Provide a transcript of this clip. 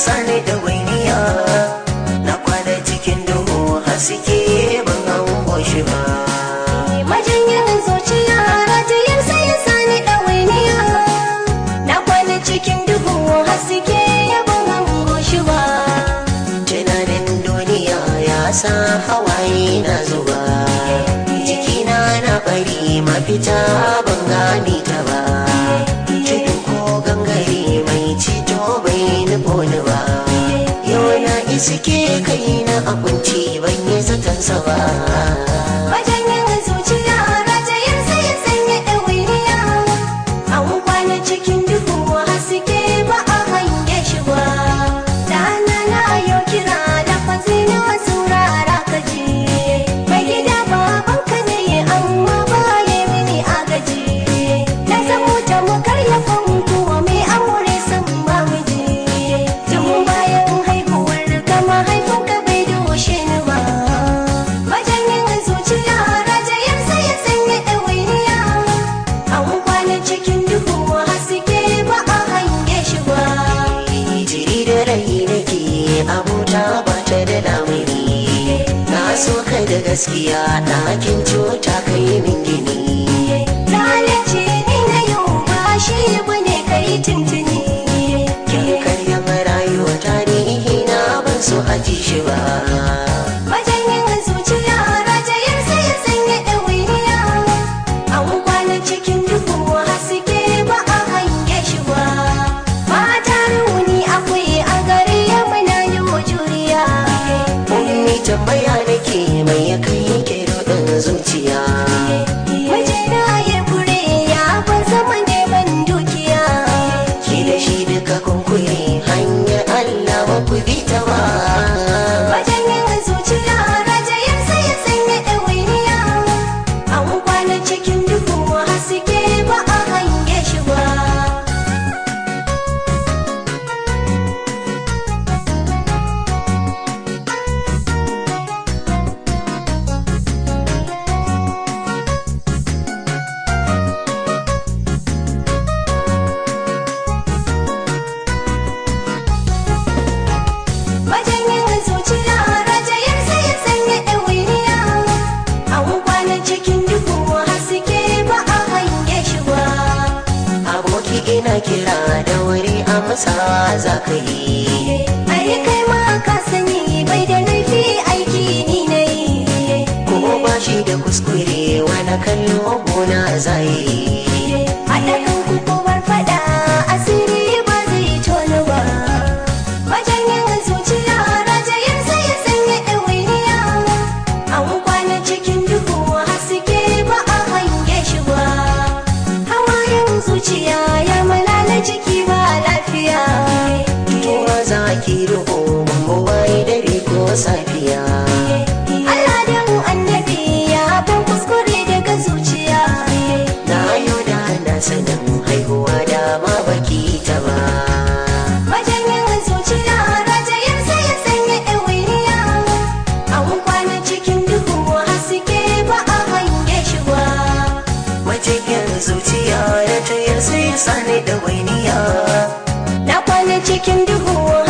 sani da wainiya na kwana cikin duhu haske ban hango shi ba Majanyin zuciya rajiyar sai ya sani ɗawainiya Na kwana cikin duhu haske ya ban hango shi ba tunanin duniya ya sa hawaye na zuba jikina na bari mafita ban gane ta ba tudu ko gangare mai cito bai nufo ni ba yau na iske kai na abinci ban yi zatansa ba Majanyin zuciya rajiyar sai ya sanya ɗawainiya An kwana cikin duhu haske ba a hange shi ba Dana na yau kira da fansi na saurara ka ji Mai gida babanka ne amma ba ya mini agaji Na zamo tamkar ya fanko mai aure san ba miji Tun bayan haihuwar ka mahaifinka bai doshe ni ba Majanyin zuciya rajayin sai ya sanya ɗawainiya An kwana cikin duhu haske ba a hange shi ba jiri da rai nake abuta ba ta da lamuni na so ka da gaskiya ɗakin cuta kai min gini Lalace ni na yau ba shi bane kai tuntuni kin karyan rayuwa tarihi na ban so a ji shi ba Majanyin zuciya rajayin sai ya sanya ɗawainiya An kwana cikin duhu haske ba a hange shi ba Mata rauni akwai a gare ya muna yi wa juriya ummi tambaya nake mai ya kai ke rodin zuciya Mijina ya kure ya ban zama neman dukiya ki da shi duka kunkure hanyar Allah ba ku bi ta ba Majanyin zuciya rajayin sai ya sanya ɗawainiya An kwana cikin duhu haske ba a hange shi ba Majanyin zuciya rajayin sai ya sanya ɗawainiya An kwana cikin duhu haske ba a hange shi ba aboki ina kira da wuri amsa za ka yi Ai kai ma ka sani bai da laifi aiki ni na yi ko ba shi da kuskure wani kallo gona zai Haɗa kan ku bar faɗa asiri ba zai tonu ba Majanyin zuciya rajayin sai ya sanya ɗawainiya An kwana cikin duhu haske ba a hange shi ba Hawayen zuciya ya malala jiki ba lafiya Tuwa za ki riko mu bai dare ko safiya Allah dan annabi ya ban kuskure daga zuciya na yau da na sanin haihuwa da ma baki ta ba Majanyin zuciya rajayin sai ya sanya ɗawainiya An kwana cikin duhu haske ba a hange shi ba majikin zuciya ya tayar sai sani da wainiya Na kwana cikin duhu